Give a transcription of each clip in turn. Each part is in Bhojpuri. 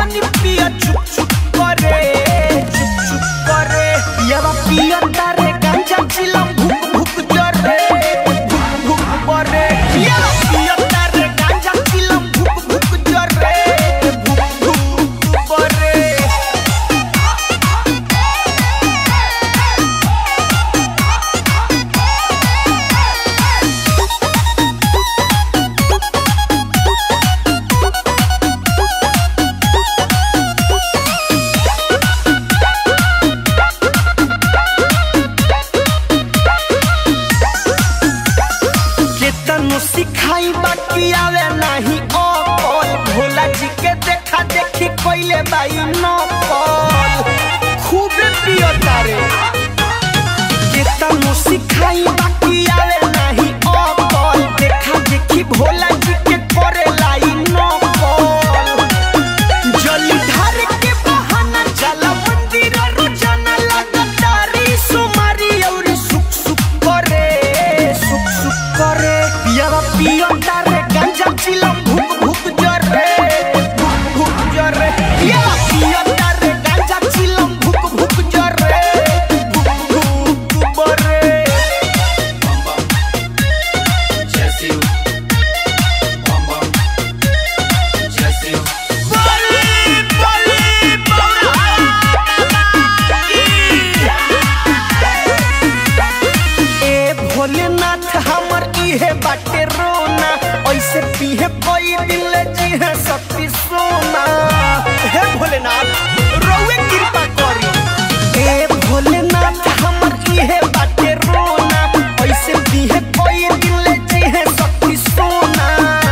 तनी पिया चुप चुप करे चुप चुप करे पियावा पिया तारे गांजा चिलम भुक भुक जरे भुक भुक करे पियावा पिया तारे गांजा चिलम भुक भुक जरे भुक भुक करे केतनो सिखाई बाकी आवे नाही अकल भोला जी के देखा देखी कोइले बाई नकल खूब पियो तारे केतनो सिखाई बाकी आवे नाही अकल देखा देखी भोला जी के करे लाई नकल जली ढार के बहाना चला मंदिर रोजाना लगातारी सुमारी और सुख सुख करे सुख सुख करे पियावा पियो तारे गांजा चिलम भुक भुक जरे भुक भुक जरे पियावा पियो तारे गांजा चिलम भुक भुक जरे भुक भुक बरे बली बली ए भोलेनाथ हमर इहे बाटे रोना ऐसे पीहे कोई दिल जी है सती सोना हे भोलेनाथ रोवे कृपा करी ए भोलेनाथ हमर इहे बाटे रोना ऐसे पीहे कोई दिल जी है सती सोना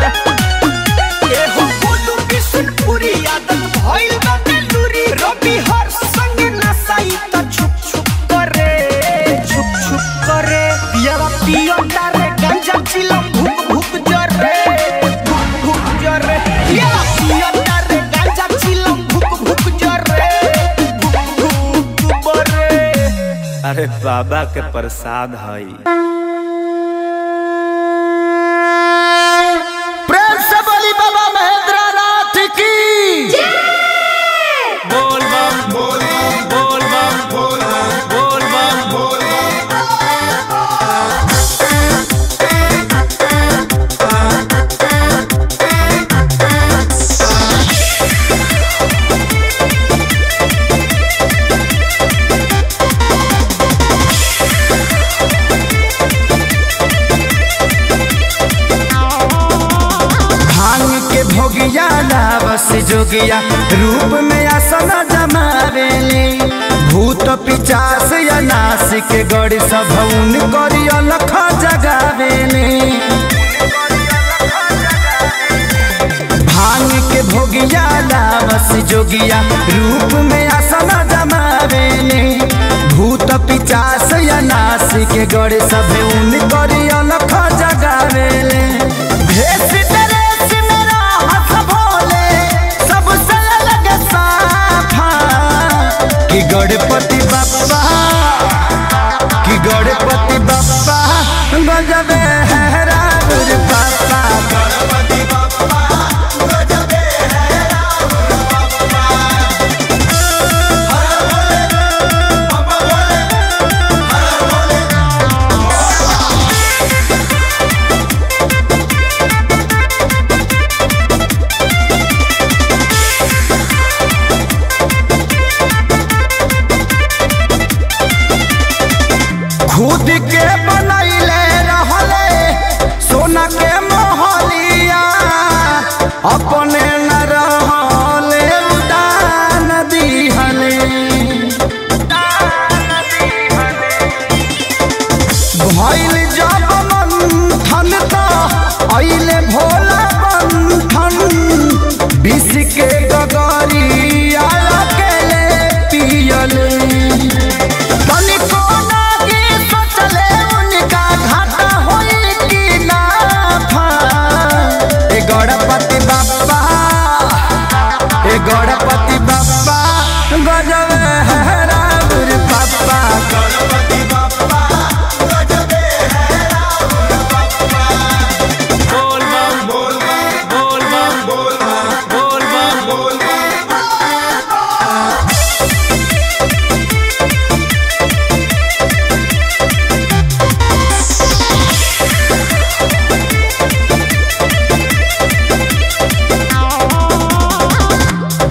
ए हो बोलू बिशनपुरी आदत भइल बा बेलूरी रवि हर संग नसाई त छुप छुप करे छुप छुप करे पियावा पियो तारे गांजा चिलम भुक भुक जरे भुक भुक जरे पियावा पियो तारे गांजा चिलम भुक भुक जरे भुक भुक बरे अरे बाबा के प्रसाद हई प्रेम से बोली बाबा महेंद्र नाथ की बोल बम बोल बम बोल बम भांग के भोगिया लावस जोगिया रूप में आसन जमावेले भूत पिचास या नास के गड़ी सभौन करी अलख जगावेले भांग के भोगिया लावस जोगिया रूप में आसन जमावेले भूत पिचास या नास के गड़ी सभौन करी अलख जगावेले भेष ड्रेस मेरा हंस भोले, सबसे अलग साफा। कि गणपति बप्पा कि गणपति बप्पा गजबे है रावण पापा गणपति बप्पा गजबे है रावण पापा खुद के बनैले रहले सोना के मोहलिया अपने न रहले उदान दिहले भइल जब मंथन त अइले भोला बंधन विष के गगरिया अकेले पियले तनिको नागी सोचले उनका घाटा होई कि नाफा। ए गणपति बाप्पा ए गणपति बाप्पा गजब है रावण पापा गणपति बाप्पा गजब है रावण पापा बोल बम बोल बम बोल बम बोल बम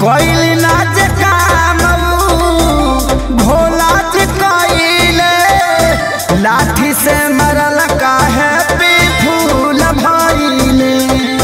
कोइल नाच काम भोला जी कोइले लाठी से मरल काहे पे फूल भइले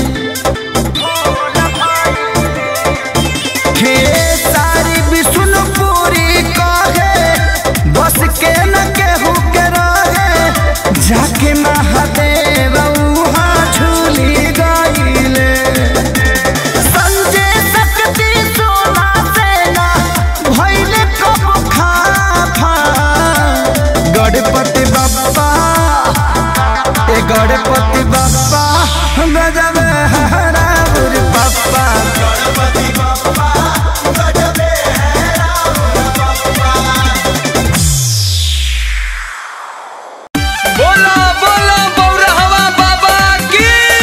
हे सारी विष्णुपुरी कहे बस के न केहू के रहे जाके महादेव उहाँ झूली गइले संजय शक्ति सोना सेना भइले कब खाफा गणपति बप्पा ए गणपति बप्पा गजब हराबुर बप्पा बोला बोला बौरहवा बाबा की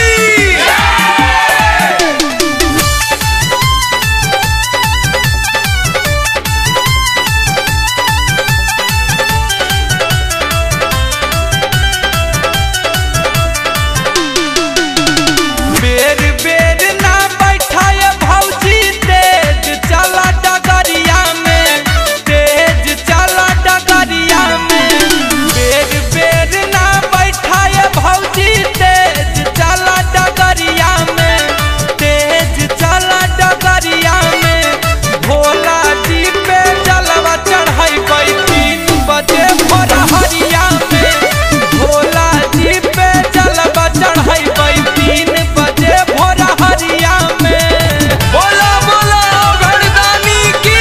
बेर बेर ना बैठाए भौजी तेज चला डगरिया में तेज चला डगरिया में बेर बेर ना बैठाए भौजी तेज चला डगरिया में तेज चला डगरिया में भोला जी पे जलवा चढ़ाई तीन बजे भोरहरिया में भोला जी पे जलवा चढ़ाई तीन बजे भोरहरिया में बोला बोला घरदानी की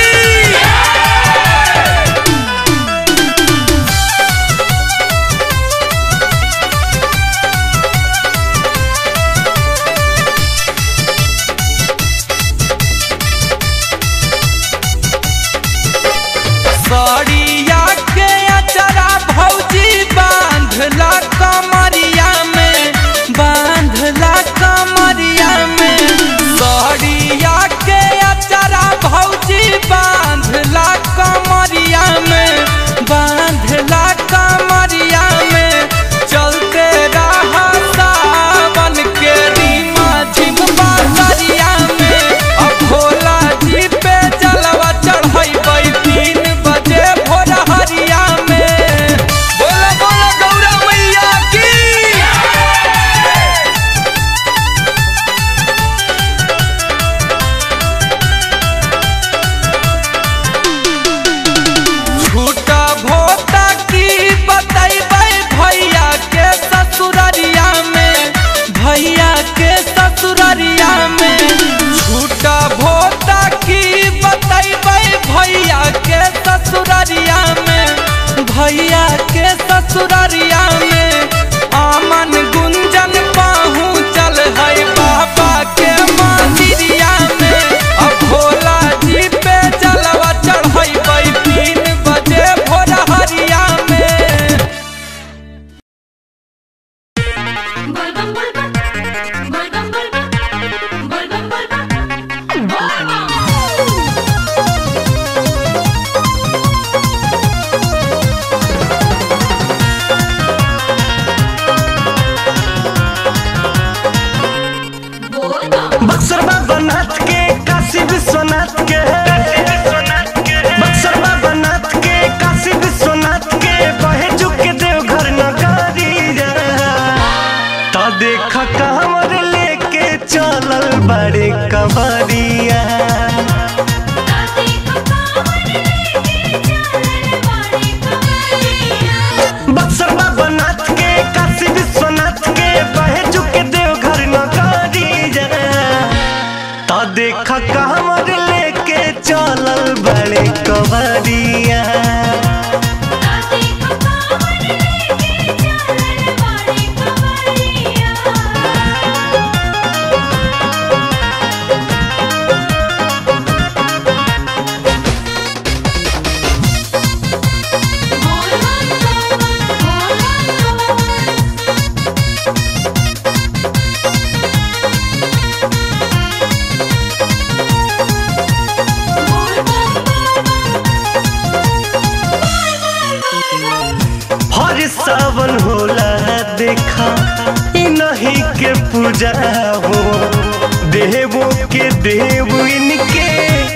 सड़िया के अचरा भौजी बांधला कमरिया में बांधला कमरिया में सड़िया के अचरा भौजी बांधला कमरिया में बांधला कमरिया में चलते रहा सावन के रीमा झिम बासरिया में अब भोला जी पे जलवा चढ़ाई तीन बजे भोरहरिया में बोला बोला गौरा मैया की झूठा भोटा की बतैबै भैया के ससुररिया में भैया के ससुररिया में झूठा भोटा की बतैबै भैया के ससुररिया में भैया के ससुररिया में आमन गुंजन पहुँचल है बाबा के मंदिरिया में अब भोला जी पे जलवा चढ़ाई तीन बजे भोरहरिया में बलगम बलगम बलगम बलगम बलगम बलगम बलगम बलगम बक्सर बाबा नाथ के काशी विश्वनाथ के बक्सर बाबा नाथ के काशी विश्वनाथ के बहे के देवघर नगारी तो देख कांवर लेके चलल बड़े कबरिया ताते कपावर लेके चले बड़े कवरिया बक्सर बाबा नाथ के काशी विश्वनाथ के बहे के देवघर नगारी तो देख कांवर लेके चलल बड़े कबरिया ताते कपावर लेके चले बड़े कवरिया हर सावन होला देखा इ नहीं के पूजा हो देवो के देव इनके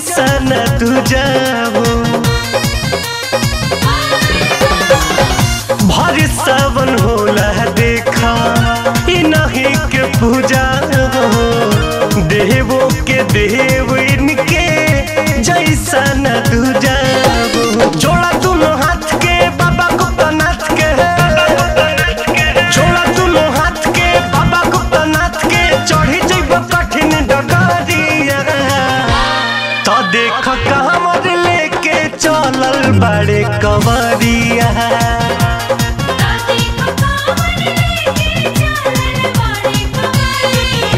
जैसा न तू जाओ भर सावन होला देखा ई नहीं के पूजा हो देवो के देव इनके जैसा न तू जाओ जोड़ा दोनों हाथ के बाबा गुप्तनाथ के जोड़ा दोनों हाथ के बाबा गुप्तनाथ के चढ़ी जैब कठिन डगरिया तो देख कमर लेके चलल बड़े कवरिया दादी को कांवर लेके चलल बाड़े कवरिया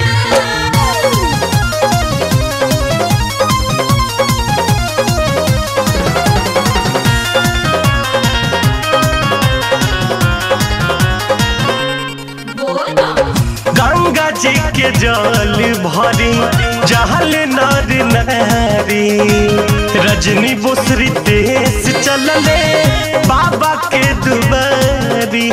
गंगा जी के जल भरी जहल नर नारी रजनी बुसरी देश चलले बाबा के दुबारी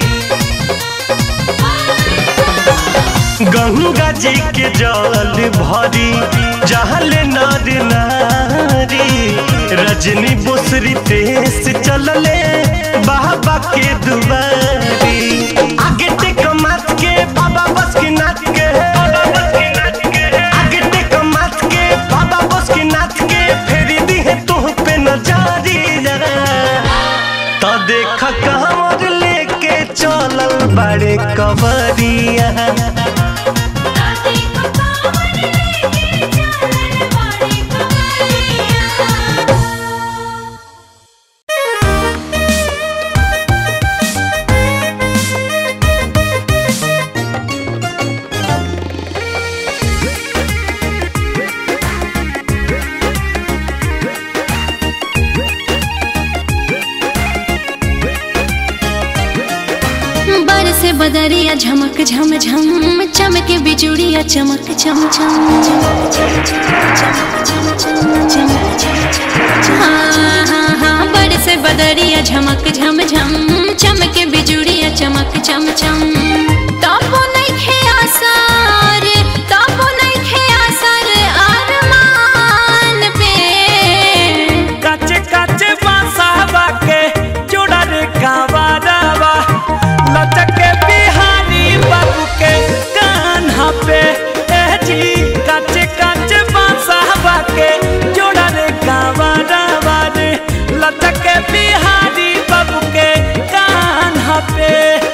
गंगा जी के जल भरी जहल नर नारी रजनी बुसरी देश चलले बाबा के दुबारी आगे टेक माथ के बाबा बस की नाथ के आगे टेक माथ के बाबा बस की नाथ के फेरी दी है तुह पे नजारी तो देख कमर लेके चलल बड़े कवरिया दादी को कांवर लेके चलल बाड़े कवरिया बरसे बदरिया झमक झम झम चमके बिजुड़िया चमक चम चम चमक चम चम चमक चम चम चम हाँ हाँ हाँ बरसे बदरिया झमक झम झम चमके बिजुड़िया चमक चम चम तापो नइखे आसार तापो नइखे आसार आरमान पे काचे काचे बांसावा के जोड़ा रे कांवारावा लचके बिहारी बाबू के कान्हा पे ए जी काचे काचे बांसावा के जोड़ा रे कांवारावा रे लचके बिहारी बाबू के कान्हा पे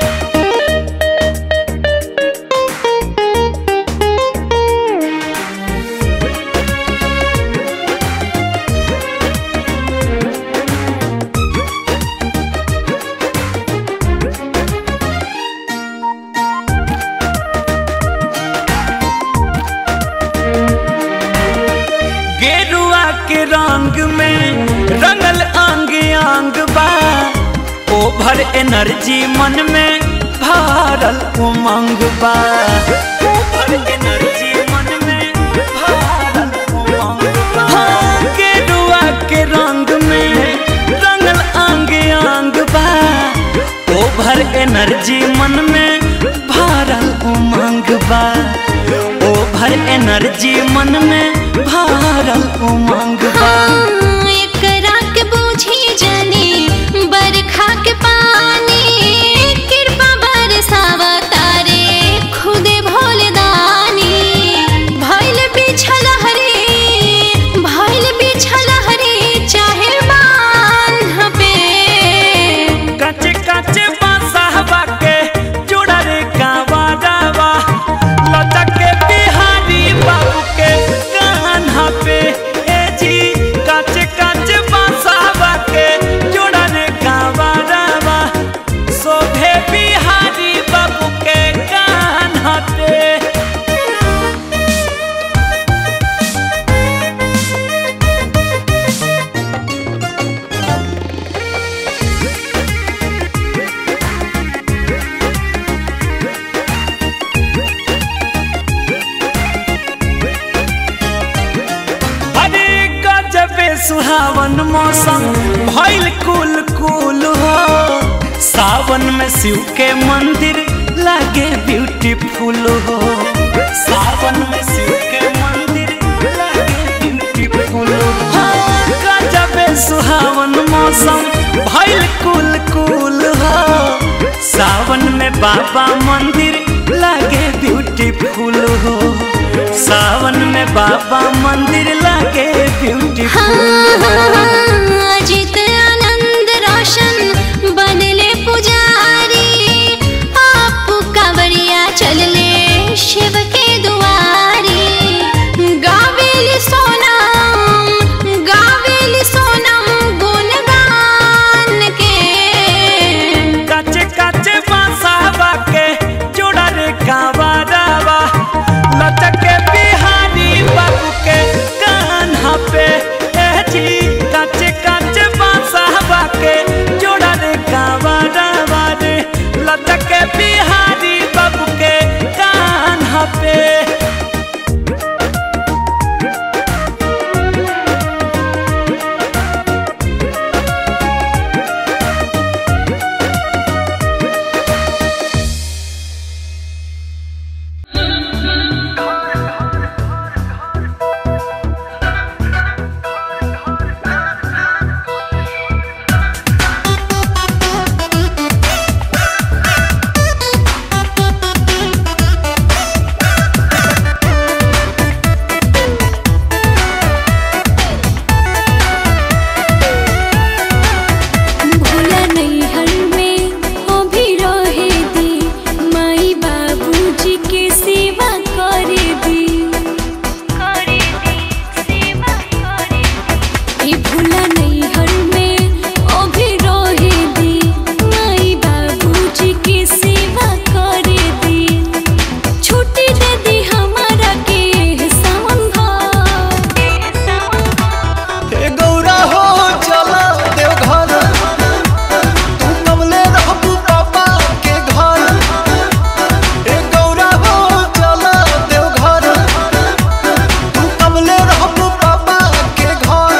गेरुआ के रंग में रंगल अंग अंग बा ओभर एनर्जी मन में भरल उमंग बा ओभर एनर्जी मन में भरल उमंग बा हाँ, गेरुआ के रंग में रंगल अंग अंग बा ओभर एनर्जी मन में भरल उमंग बा ओभर एनर्जी मन में भरल उमंग बा हाँ, एकरा के बूझी जानी बरखा के पानी कृपा बरसावा तारे खुदे भोलदानी भइल बिछल हरी भइल बिछल हरी चाहे बांध पे काचे काचे बांसहबा के जोड़ा रे कांवारावा लचके बिहारी बाबू के कान्हा पे ए जी काचे काचे बांसहबा के जोड़ा रे कांवारावा शोभे बिहारी बाबू के कान्हा पे अरे गजबे सुहावन मौसम भइल कुल कुल हो सावन में शिव के मंदिर लागे ब्यूटीफुल हो सावन में शिव के मंदिर लागे ब्यूटीफुल मौसम भइल कुल कुल हो सावन में बाबा मंदिर लागे ब्यूटीफुल हो सावन में बाबा मंदिर लागे ब्यूटीफुल अजित आनंद रोशन बनले पुजारी आप कांवरिया चलले शिव के दुआरी गावेली सोनम गावेली सोनम गुणगान के काचे काचे बांसावा के जोड़ा रे कांवरावा लचके बिहारी बाबू के कान्हा पे ए जी काचे काचे बांसावा के जोड़ा रे कांवरावा रे लचके बिहारी बाबू के कान्हा पे भोला नैहर में अभी रहे दी माई बाबूजी के सेवा करे दी करे दी सेवा करे दी भोला नैहर में अभी रहे दी माई बाबूजी के सेवा करे दी छुट्टी दे दी हमारा के सावन भर हे गौरा हो चला देवघर तू कमले रहबू पापा के घर हे गौरा हो चला देवघर तू कमले रहबू पापा के घर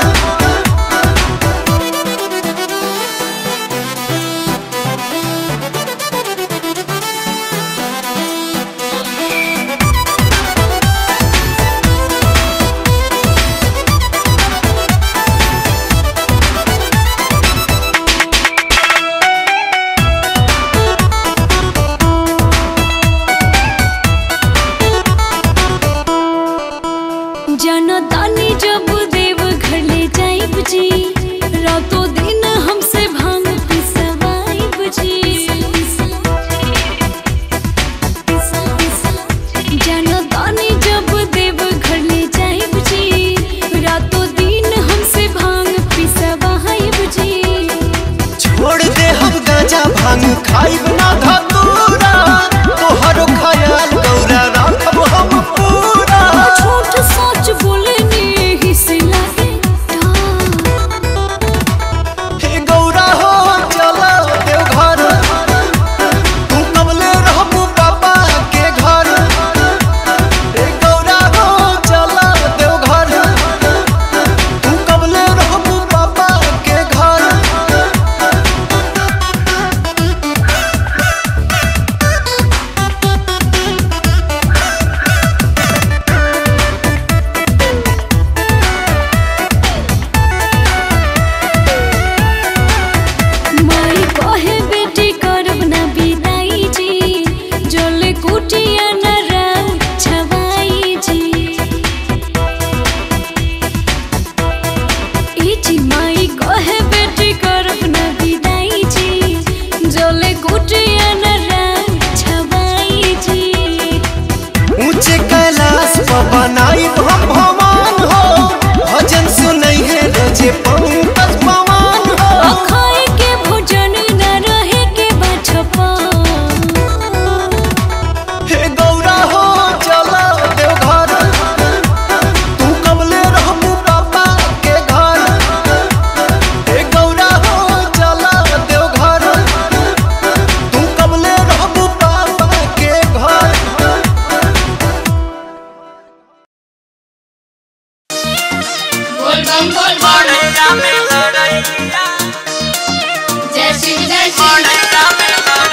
जनतानी जब देव घर ले जाइब जी रातों दिन हमसे भांग पिसवाइब जी जनतानी जब देव घर ले जाइब जी रातों दिन हमसे भांग पिसवाइब जी छोड़ दे हम गांजा भांग खाइब ना धतूरा तोहरो ख्याल गौरा राखब हम पूरा झूठ सच बोले ने ही से लागे डर। हे गौरा हो चला देवघर तू कमले रहबू पापा के घर हे गौरा हो चला देवघर तू कमले रहबू पापा के घर माई कहे बेटी करब ना बिदाई जी जले कुटिया न राउ छवाई जी ई जी माई कहे बेटी करब ना बिदाई जी जले कुटिया न राउ छवाई जी ऊंचे कैलाश पर बनाई हम भवन हो भजन सुनई है रोजे पंकज पवन हो अखाए के भोजन न रहे के बछपा हे गौरा हो चला देवघर तू कमले रहबू पापा के घर हे गौरा हो चला देवघर तू कमले रहबू पापा के घर बोल बम बोल बम जय शिव जय शिव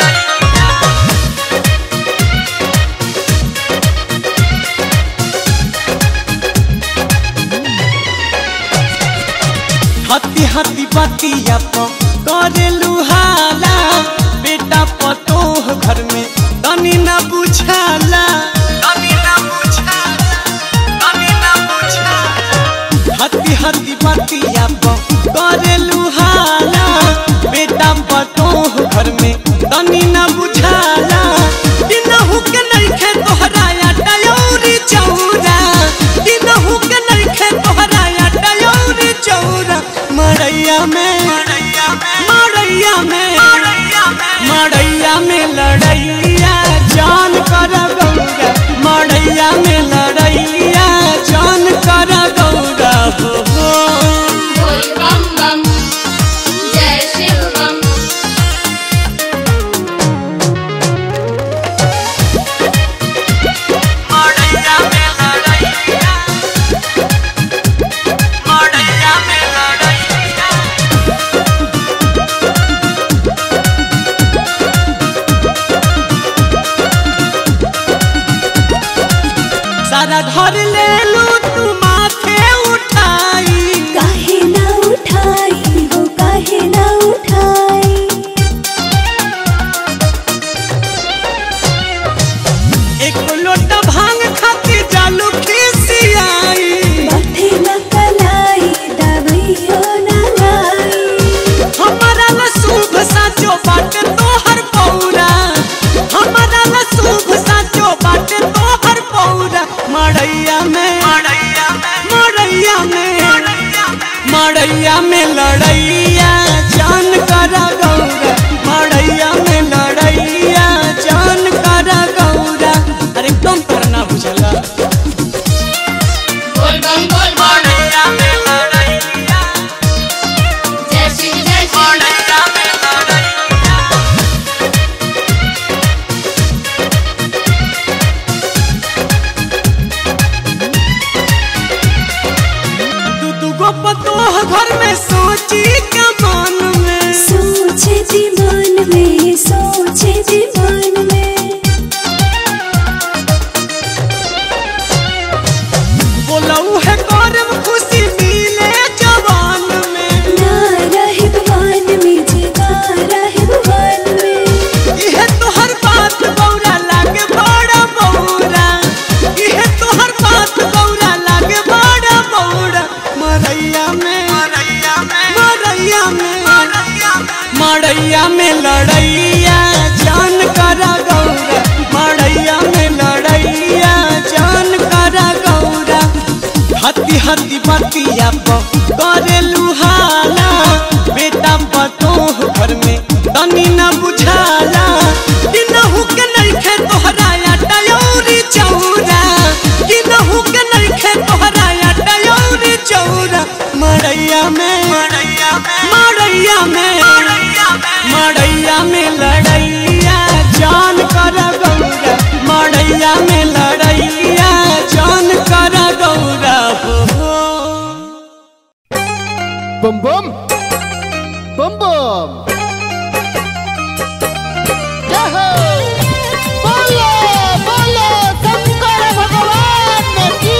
हती हती हती बतिया प करे लुहाला बेटा पतोह घर में तनी ना बुझाला तनी ना बुझाला तनी ना बुझाला हती हती बतिया प करे लुहाला बेटा पतोह घर में तनी ना बुझाला दिनहु के नइखे तोहरा टयोरी चौरा दिनहु के नइखे तोहरा टयोरी चौरा मड़ैया में मड़ैया में मड़ैया में लड़ैया जान कर गौरा मड़ैया में लड़ैया जान कर गौरा हो हो बोल बम बम जय शिव बम मड़ैया में लड़ैया मड़ैया में लड़ैया सारा घर ले लू तू माथे उठाई काहे ना उठाई हो काहे ना उठाई एक लोटा भांग खाती जालू खिसियाई माथे ना कलाई दवाइयो ना लाई हमारा न शुभ साचो बाटे तोहर पौरा हमारा न शुभ साचो बाटे तोहर पौरा मड़ैया में मड़ैया में मड़ैया में मड़ैया में लड़ैया जान कर गौरा मड़ैया में लड़ैया जान कर गौरा अरे एकदम करना बुझला बोल बम बोल बम मड़ैया में लड़ैया जय शिव जय शिव मड़ैया में लड़ैया दू दू गो पतोह घर में सोची के मन में सोचे जी मन में सोचे जी मन में बोलऊ है करम खुशी मिले जवान में ना रहे भगवान में जगा रहे भगवान में इहे तोहर बात बौरा लागे बड़ा बौरा इहे तोहर बात बौरा लागे बड़ा बौरा मरैया में मरैया में मरैया में मरैया में लड़ैया जान करा गौरा मरैया में लड़ैया जान करा गौरा हती हती बतिया प करे लुहाला बेटा पतोह घर में तनी ना बुझाला दिनहु के नइखे तोहरा टयोरी चौरा दिनहु के नइखे तोहरा टयोरी चौरा मड़ैया में मड़ैया में मड़ैया में मड़ैया में लड़ैया जान कर गौरा मड़ैया में लड़ैया जान कर गौरा हो हो बम बम बम बम जय हो बोलो बोलो शंकर भगवान की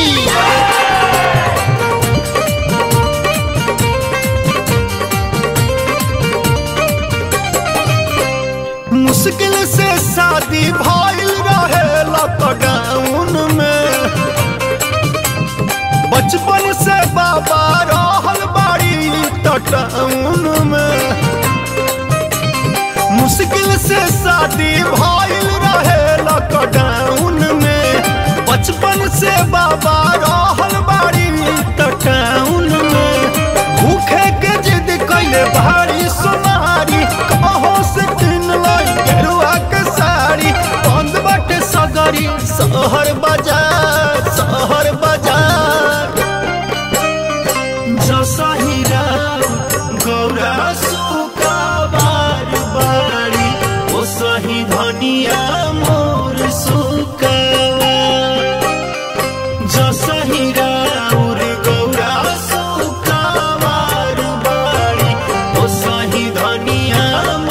मुश्किल से शादी भइल रहे लॉकडाउन में बचपन से बाबा रहल बाड़ी टाउन में मुश्किल से शादी भइल रहे लॉकडाउन में बचपन से बाबा रहल बाड़ी टाउन में भूखे के जिद कैले भारी सोनारी कहो से किन लाई गेरुआ के साड़ी बंद बाटे सगरी शहर बाजार शहर बाजार जसहिरा गौरा सुका बार बारी ओ सही धनिया मोर सुकावा जसहिरा उर गौरा सुकावार बारी ओ सही धनिया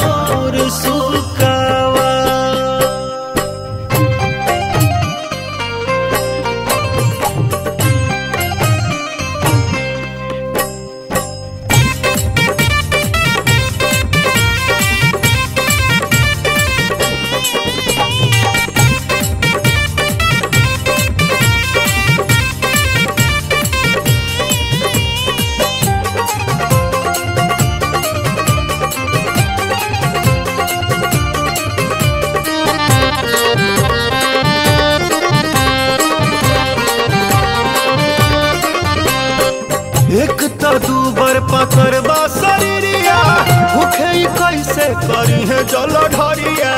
मोर सुकावा एक तो दूबर पकड़बा शरीरिया भूखे ही कैसे करी है जल ढरिया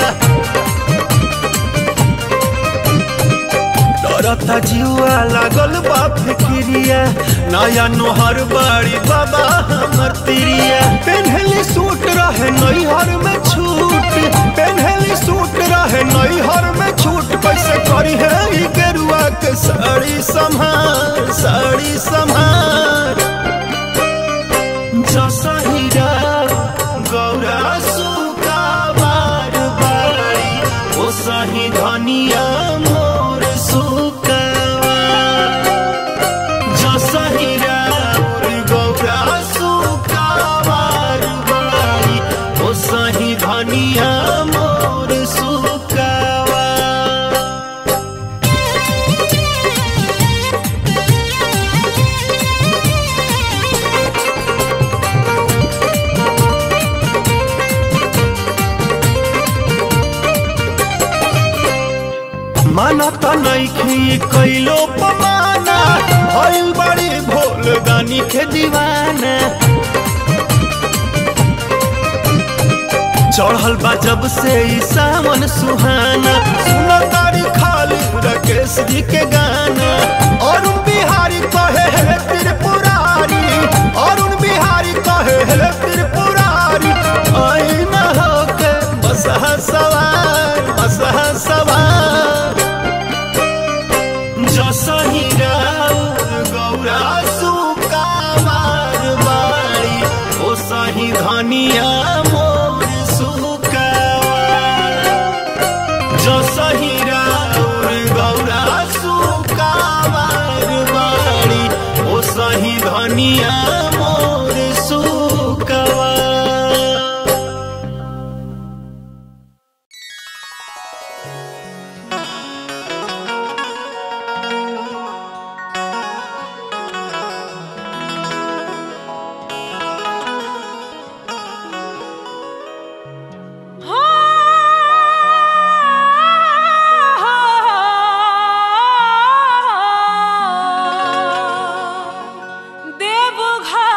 डरता जुआ लागल बा फिक्रिया नया नोहर बाड़ी बाबा हमर तिरिया पेन्हली सूट रहे नैहर में छूट पेन्हली सूट रहे नैहर में छूट कैसे करी है ई गेरुआ के साड़ी संभार साड़ी संभार जसहिरा गौरा सुका बार बारी ओ सही धनिया मोर सुकावा जसहिरा गौरा सुका बार बारी ओ सही धनिया मोर सुकावा माना त नइखी कैलो पमाना भइल बड़ी भोल दानी के दीवाना चढ़ल बा जब से ई सावन सुहाना सुन तारी खाली राकेश जी के गाना अरुण बिहारी कहे हे त्रिपुरारी अरुण बिहारी कहे हे त्रिपुरारी आई न होके बसहा सवार बसहा सवार जसही गौरा सुका मार बाड़ी ओ सही धनिया मोर सुकावा जसही गौरा सुका मार बाड़ी ओ सही धनिया मोर सुकावा देवघर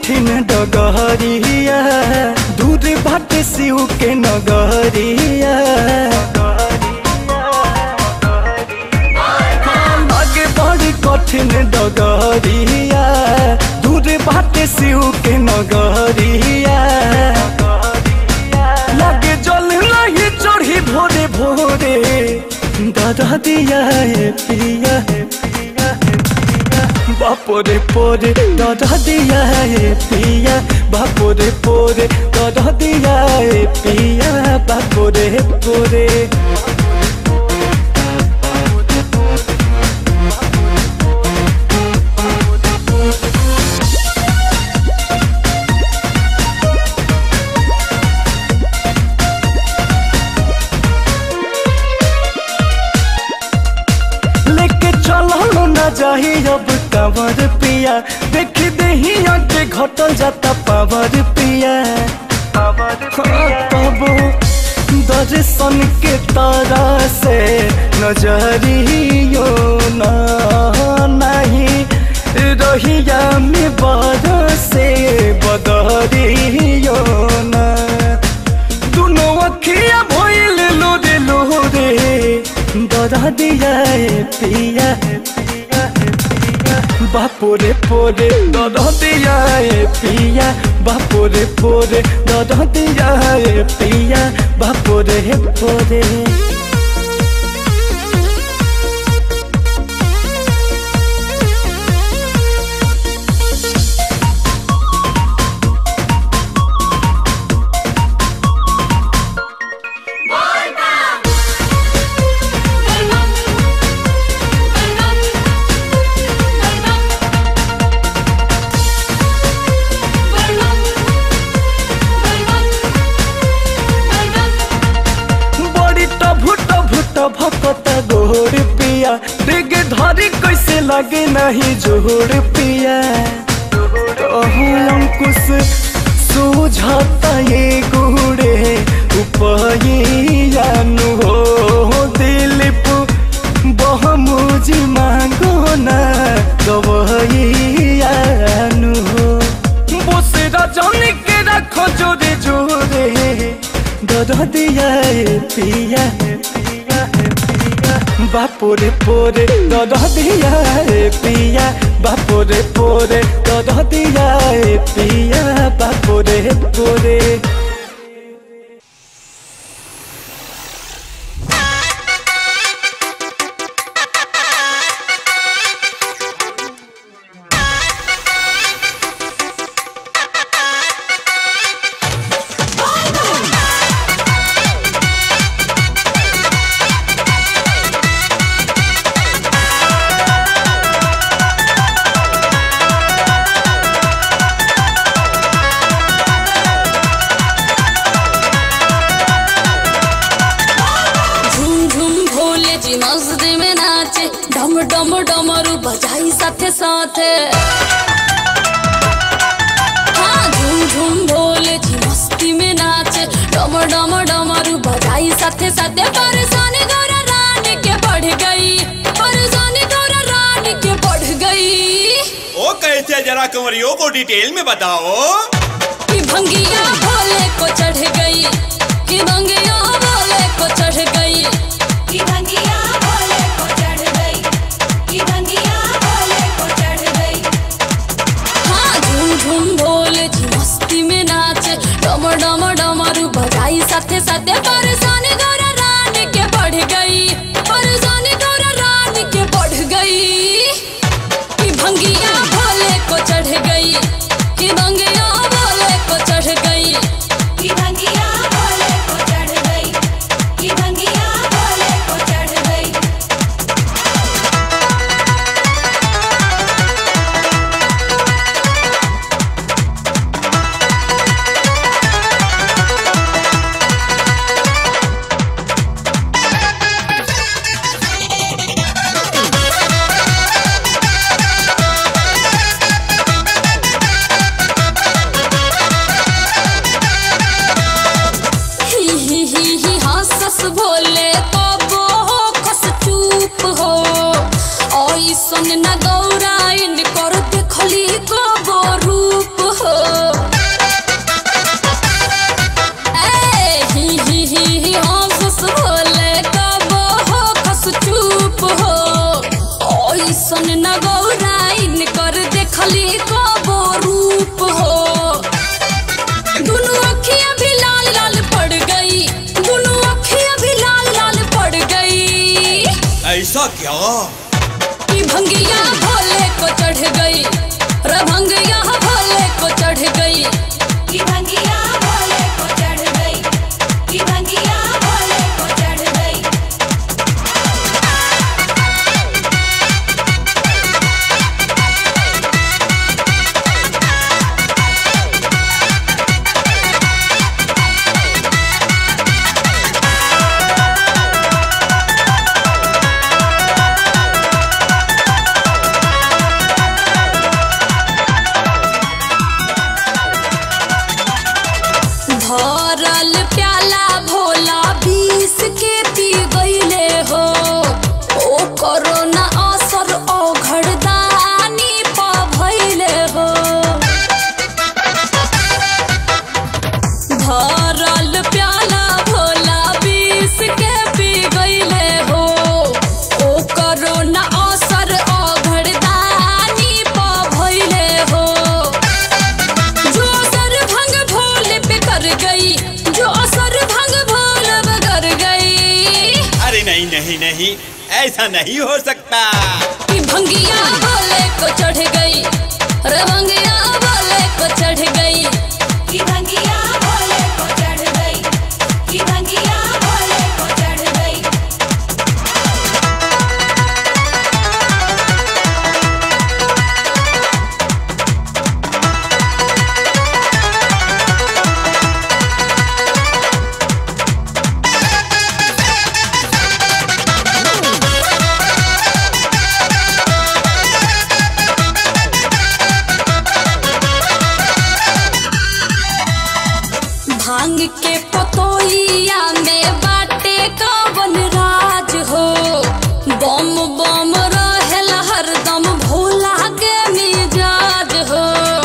कठिन डगरिया दूर बाटे शिव के नगरिया आगे बड़ी कठिन डगरिया दूर बाटे शिव के नगरिया लगे जल नहीं चढ़ी भोरे भोरे दादा दिया है पिया है पिया है बापोरे पोरे दादा दिया है पिया बापोरे पोरे दादा दिया है पिया बापोरे पोरे लेके चलो न जाही अब कांवर पिया देख देही आगे घटल जाता पावर पिया हाँ, तबो दर्शन के तारा से नजरियो ना नहीं रहिया में बरसे बदरियो ना दुनो अखिया भइल लोरे लोरे दरा दिया है पिया है पिया है पिया बापोरे पोरे दरा दिया है पिया बापोरे पोरे दरा दिया है पिया बापोरे पोरे बड़ी टभु टभु टभकत गोर पिया डिग धरी कैसे लगे नहीं जोर पिया अहू अंकुश सूझता ये गुड़े उपयानु हो दिलीप बहुमुजी मांगो ना गवैयानु हो बोसे रजनी के रखो जोरे जोरे दरा दिया है पिया है पिया है पिया बापोरे पोरे दरा दिया है पिया बापोरे पोरे दरा दिया है पिया बापोरे पोरे झूम झूम भोले जी मस्ती में नाचे डम डम डमरू बजाई साथे साथे हाँ झूम झूम भोले जी मस्ती में नाचे डम डम डमरू बजाई साथे साथे परेशानी गौरा रानी के बढ़ गई परेशानी गौरा रानी के बढ़ गई ओ कैसे जरा कंवरियों को डिटेल में बताओ कि भंगिया भोले को चढ़ गई कि भंगिया भोले को चढ़ गई कि भंगिया भोले को चढ़ गई कि भंगिया भोले को चढ़ गई हाँ झूम झूम भोले जी मस्ती में नाचे डम डम डमरू बजाई साथे साथे परेशानी गौरा रानी के बढ़ गई परेशानी गौरा रानी के बढ़ गई कि भंगिया भोले को चढ़ गई कि भंगिया भोले को चढ़ गई कि भंगिया भोले को चढ़ गई कि भंगिया भोले को चढ़ गई ही ही ही ही हंसस भोले कबो हो खस चूप हो ऐसन न गौराइन कर देखली कबो रूप हो ऐसन न गौराइन कर देखली कबो रूप हो दुनु अखियां भी लाल लाल पड़ गई दुनु अखियां भी लाल लाल पड़ गई ऐसा क्या कि भंगिया भोले को चढ़ गई रभंगिया भोले को चढ़ गई कि भंगिया भोले को चढ़ गई कि भंगिया भोले को चढ़ गई भरल प्याला भोला बीस के पी गईले हो ओ कोरोना असर औघड़दानी पा भइले हो भरल प्याला भोला बीस के पी गईले हो ओ कोरोना असर औघड़दानी पा भइले हो जो असर भंग भोले पे कर गई जो असर भंग भोले पे कर गई अरे नहीं नहीं नहीं ऐसा नहीं हो सकता कि भंगिया भोले को चढ़ गई रे भंगिया भोले को चढ़ गई कि भंगिया भोले को चढ़ गई कि भंगिया भोले को चढ़ गई भांग के पतोइया में बाटे कवन राज हो बम बम रहेल हरदम भोला के मिजाज हो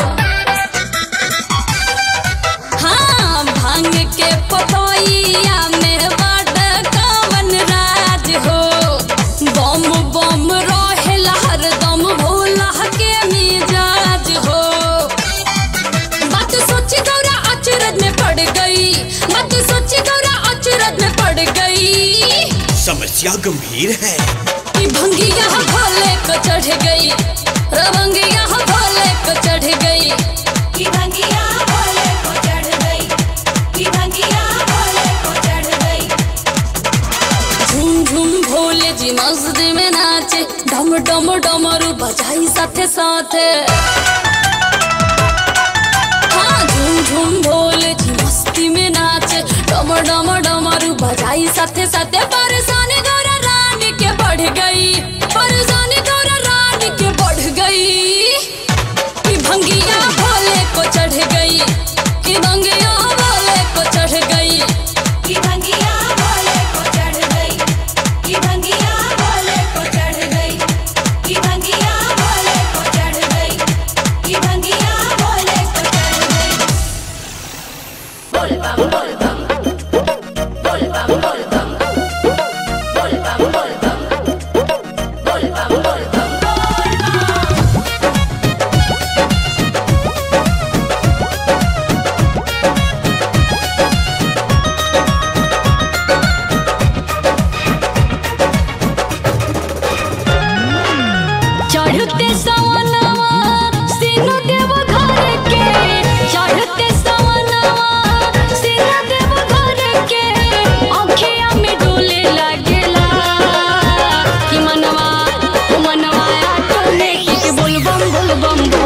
हाँ भांग के पतोइया में बाटे कवन राज हो बम बम रहेल हरदम भोला के मिजाज हो बात सोची गौरा अचरज में पड़ गई बात सोची गौरा अचरज में पड़ गई समस्या गंभीर है कि भंगिया भोले को चढ़ गई रवंगिया भोले को चढ़ गई कि भंगिया भोले को चढ़ गई कि भंगिया भोले को चढ़ गई झूम झूम भोले जी मस्जिद में नाचे डम डम डमरू बजाई साथे साथे हाँ झूम झूम भोले जी मस्ती में नाचे डम डम डमरू बजाई साथे साथे परेशानी गौरा रानी के बढ़ गई परेशानी गौरा रानी के बढ़ गई कि भंगिया भोले को चढ़ गई कि भंगिया भोले को चढ़ गई कि भंगिया भोले को चढ़ गई कि भंगिया भोले को चढ़ गई कि भंगिया भोले को चढ़ गई कि भंगिया भोले को चढ़ गई बोल बम बोल बम बोल बम बोल बम बोल बम बोल बम बोल बम बोल बम चढ़ते सवनवा सिनु देव घर के चढ़ते सवनवा सिनु देव घर के अखिया में डोले लागेला कि मनवा ओ मनवा टोले के बोल बम बोल बम बोल